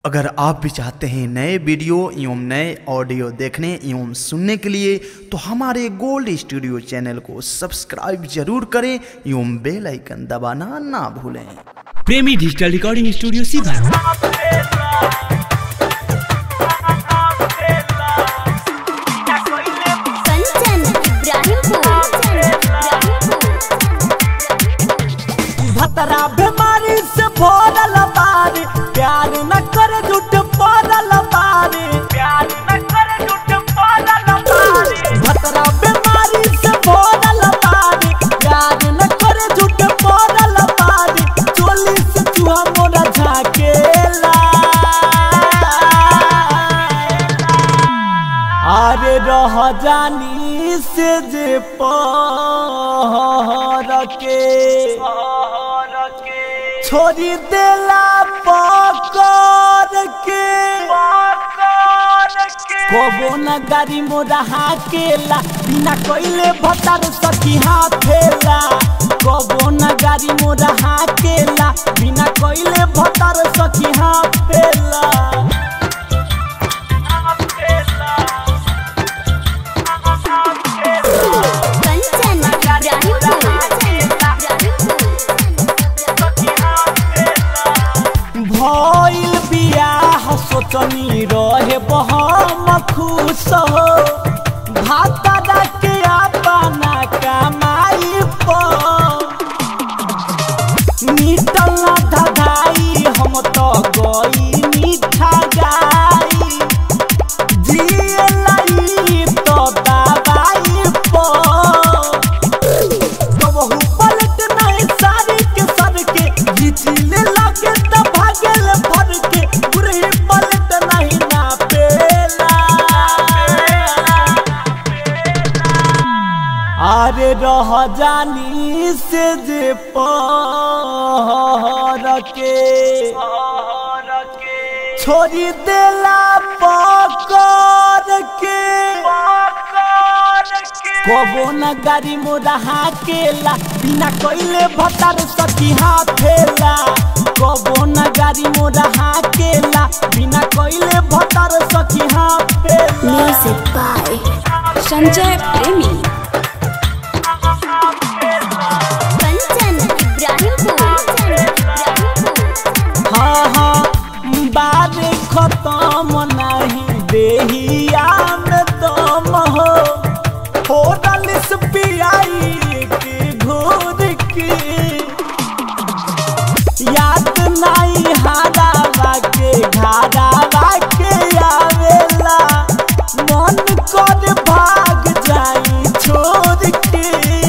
अगर आप भी चाहते हैं नए वीडियो एवं नए ऑडियो देखने एवं सुनने के लिए तो हमारे गोल्ड स्टूडियो चैनल को सब्सक्राइब जरूर करें एवं बेल आइकन दबाना ना भूलें प्रेमी डिजिटल रिकॉर्डिंग स्टूडियो सीधा कंचन इब्राहिमपुर भतरा बीमारी से भरल बारी प्यार न करे झूठ पड़ल बारी प्यार न करे झूठ पड़ल बारी भतरा बीमारी से भरल बारी प्यार न करे झूठ पड़ल बारी चोली से चूहा मोरा झाकेला अरे रह जानी से जे पहर के छोड़ी देला पकड़ के कबो न गाड़ी मोरा हाकेला बिना कोइले भतार सखी हाथेला कबो न गाड़ी मोरा हाकेला बिना कोइले भतार सखी हाथेला कंचन इब्राहिमपुर भइल बियाह सोचनी रहे बहम खुश हो भाता के अपना कमाई पर निटल न धधाई हम तो गई मीठा गाई जिए लाई तो दवाई पर कबहू पलट नहीं सारी के सर के घिचले लगे त भागल भर के बुढ़ी पलट नहीं ना पेला अरे रह जानी से जे पहर के छोड़ी देला पकड़ के कबो न गाड़ी मोरा हाकेला बिना कोइले भतार सखी हाथेला कबो न गाड़ी मोरा हाकेला बिना कोइले भतार सखी हाथेला म्यूजिक बाय संजय प्रेमी कंचन इब्राहिमपुर हाँ हाँ बारे खत्म नहीं देहिया में दम हो होटल से पियाई के घूर के याद नहीं हारावा के घारावा के आवेला मन कर भाग जाई छोड़ के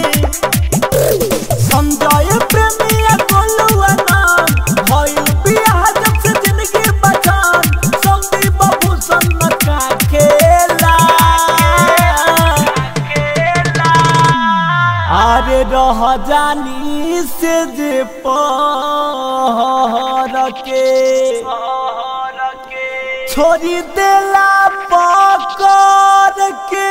संजय प्रेमिया गोलुआ नाम भइल बियाह जब से जिंदगी बचान संदीप भूषण न का खेला अरे रह जानी से जे पहर के छोड़ी देला पकड़ के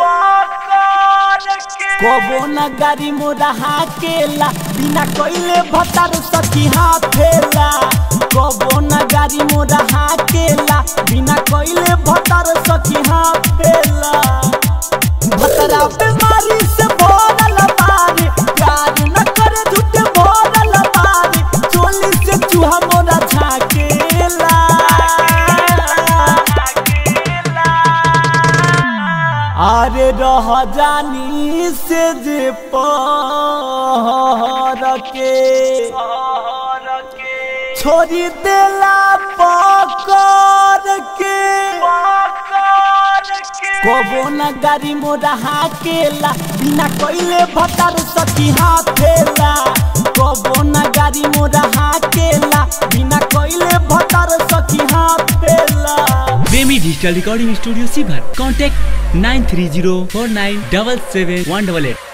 कबो न गाड़ी मोरा हाकेला बिना कोइले भतार सखी हाथेला कबो न गाड़ी मोरा हाकेला बिना कोइले भतार सखी हाथेला भतरा बीमारी से भरल बारी प्यार न करे झूठ भरल बारी चोली से चूहा मोरा झाकेला अरे रह जानी से जे पहर के छोड़ी देला पकड़ के कबो न गाड़ी मोरा हाकेला बिना कोइले भतार सखी हाथेला कबो न गाड़ी मोरा हाकेला बिना कोइले भतार सखी हाथेला प्रेमी डिजिटल रिकॉर्डिंग स्टूडियो सीभर contact nine three zero four nine double seven one double at